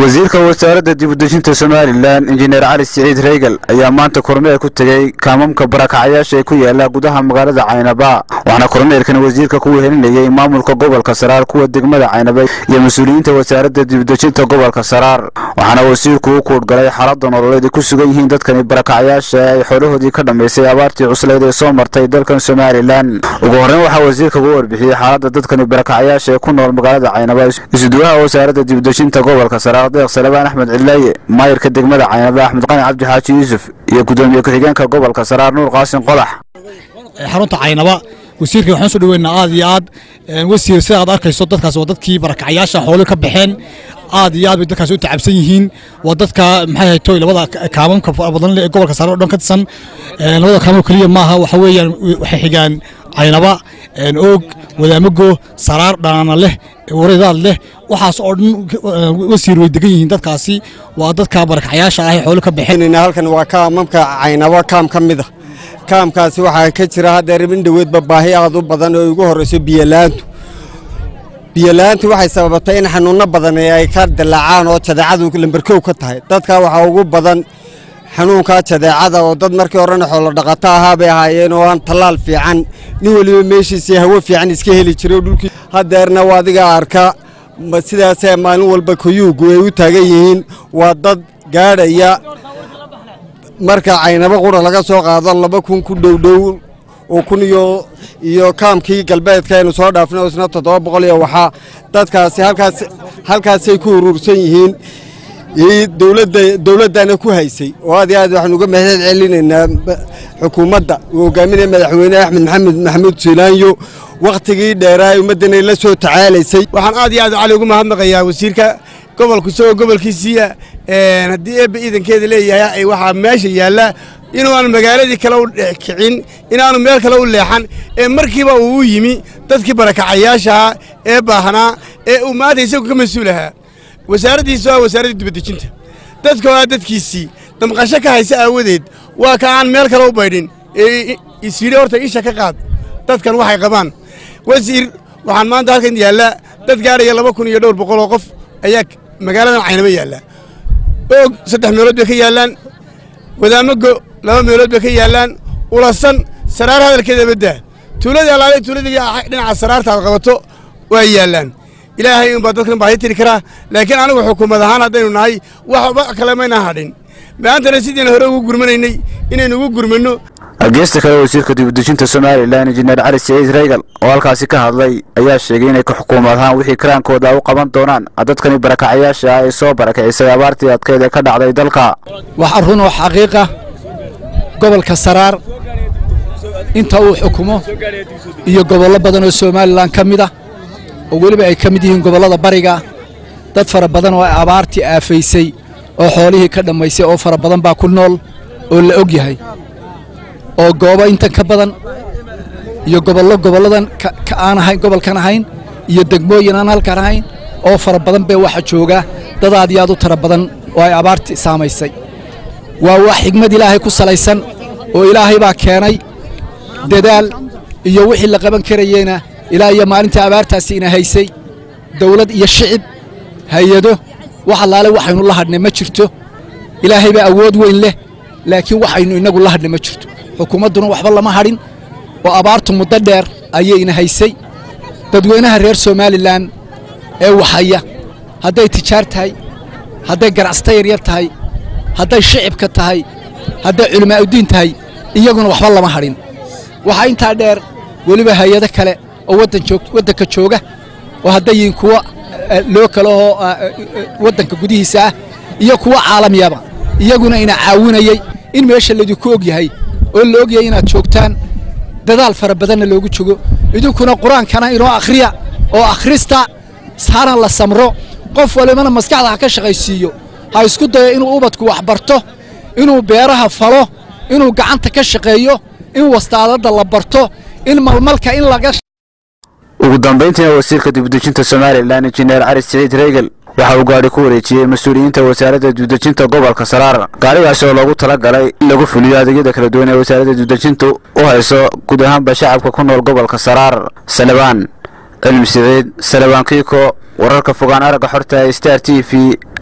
wasiirka wasaaradda dibudejinta somalilan injineer cali siciid reygal ayaa maanta kormeer ku tegey kaamamka barakacyaasha ee ku yaala gudaha magaalada caynaba waxaana kormeerkan wasiirka ku wehelinayay maamulka gobolka saraar kuwa degmada caynaba iyo mas-uuliyiinta wasaaradda dibudejinta gobolka saraar waxaana wasiirku u kuudhgalay xaalada nololeed ay ku sugan yihiin dadkani barakacyaasha ee ay xoolahoodii ka dhammaysay abaartii cuslayd ee soo martay dalkan somalilan ugu horreyn waxaa wasiirka ugu warbixiyey xaalada dadkani barakacyaasha ee ku nool magaalada caynaba isuduwaha wasaaradda dibudejinta gobolka saraar deeq salebaan axmed cidlaaye maayirka degmada caynaba axmed qani cabdi xaaji yuusuf iyo gudoomiye ku-xigeenka gobolka saraar nuur qaasin qodax xarunta caynaba wasiirka waxaan soo dhaweynaa aad iyo aad wasiir sida aad arkayso dadkaas waa dadkii barakacyaasha xoolo ka baxeen aad iyo aad bay dadkaas u tacabsan yihiin waa dadka maxay haytoy labada kaamamka badan ee gobolka sare oo dhan ka tirsan labada kaamam keliya maaha waxa weeyaan waxay xigaan caynaba oog wadaamago saraar dhanaana leh waradaad leh waxaas oo dhan wasiir way degan yihiin dadkaasi waa dadka barakacyaasha ah ee xoolo ka baxeen halkan waa kaamamka caynaba kaam ka mid a kaamkaasi waxaa ka jira haddeer in dhoweedba baahi aad u badan oo ugu horrayso biyolaantu biyolaantu waxay sababatay in xanuunno badan ay ka dilaacaan oo jadeecadu lambarkow ka tahay dadka waxaa ugu badan xanuunkaa jadeecada oo dad markii horena xoolo dhaqato ahaa bay ahaayeen oo aan tallaal fiican nin weliba meeshiisii hawo fiican iska heli jiray dhulkii haddeerna waa adiga arka sidaasee maalin walba koyuugu ay u taagan yihiin waa dad gaadhaya marka caynabo qura laga soo qaado laba kun ku dhowdhow oo kun iyo iyo kaamkii galbeedka aynu soo dhaafnay isna toddoba boqol iyo waxaa dadkaasi halkaas halkaasay ku urursan yihiin dowladda dowladdana ku haysay oo aad iyo aad waxaanu uga mahad celinaynaa xukuumadda uu hogaaminaya madaxweyne axmed maxamed maxamuud siilaanyo wakhtigii dheeraa ummaddanay la soo tacaalaysay waxaan aad iyo aad cali ugu mahadnaqayaa wasiirka gobolku isagoo gobolkiisiiya haddii eebba iidankeeda leeyahay waxaa meesha yaalla inuuaan magaaladii kale u kicin inaanu meel kale u leexan ee markiiba uu u yimi dadkii barakacayaashaha ee baahnaa ee uu maanta isagu ka mas-uul ahaa wasaaraddiisu waa wasaaraddii dibadejinta dadka waa dadkiisii damqasho ka haysa aawadeed waa ka aan meel kale u baydhin ee isyidhi horta isha ka qaad dadkan waxay qabaan wasiir waxaan maanta halkan yaallaa dad gaadhaya laba kun iyo dhowr boqol oo qof ayaa magaaladan caynaba yaallaa oog saddex meelood bay ka yaallaan wadaamago laba meelood bay ka yaallaan ulasan saraar hadalkeeda baddaa tuuladii allaale tuuladii dhinaca saraarta aad qabato waa yaallaan ilaahay unbaa dadkan baahi tiri karaa laakiin anigu xukuumad ahaan haddaynu nahay waxba kale mayna hadhin maantana sidiina hore ugu gurmanaynay inaynu ugu gurmanno geesta kale wasiirka dibudejinta somalilan injineer cali siciid reygal oo halkaasi ka hadlay ayaa sheegay inay ka xukuumad ahaan wixii karaankooda u qaban doonaan dadkani barakacyaasha ah ee soo barakacisay abaartii adkeed ee ka dhacday dalka waxaa run oo xaqiiqa gobolka saraar inta uu xukumo iyo gobollo badan oo somalilan ka mid ah oo weliba ay ka mid yihiin gobollada bariga dad fara badan oo abaartii aafaysay oo xoolihii ka dhammaysay oo fara badan baa ku nool oo la og yahay oo goobo intan ka badan iyo gobollo gobolladan ka aan ahayn gobolkan ahayn iyo degmooyin aan halkan ahayn oo fara badan bee waxa jooga dad aad iyo aad u tara badan oo ay abaartii saamaysay waa wax xigmad ilaahay ku salaysan oo ilaahay baa keenay dadaal iyo wixii la qaban karayeyna ilaa iyo maalintii abaartaasi ina haysay dawlad iyo shicib hay-ado wax allaale waxaynu la hadhnay ma jirto ilaahay baa awood weyn leh laakiin waxaynu innagu la hadhnay ma jirto xukuumadduna waxba lama hadhin oo abaartu muddo dheer ayayna haysay dadweynaha reer somalilan ee waxhaya hadday tijaar tahay hadday ganacsata yaryar tahay hadday shicibka tahay hadday culimaa'udiin tahay iyaguna waxba lama hadhin waxaa intaa dheer weliba hay-ado kale oo waddanka jooga oo hadday yihiin kuwa loo kalehoo waddanka gudihiisa ah iyo kuwa caalamiyaba iyaguna ina caawinayey in meesha laydinku og yahay oo la og yahay inaad joogtaan dadaal fara badanna loogu jogo idinkuna qur-aankana inoo akhriya oo akhrista hana la samro qof walibana maskaxda ha ka shaqaysiiyo ha isku dayo inuu ubadku wax barto inuu beeraha falo inuu gacanta ka shaqeeyo in wastaadadda la barto in malmalka in laga ugu dambayntiina wasiirka dibudejinta somalilan injineer cali siciid reygal waxa uu gaadhi ku wareejiyey mas-uuliyiinta wasaaradda dibudejinta gobolka saraar gaadhigaasi oo loogu tala galay in lagu fuliyo adeegyada kala duwan ee wasaaradda dibudejintu u hayso guud ahaanba shacabka ku nool gobolka saraar salebaan cilmi siciid salebaan kiiko wararka fogaan aragga xorta star t v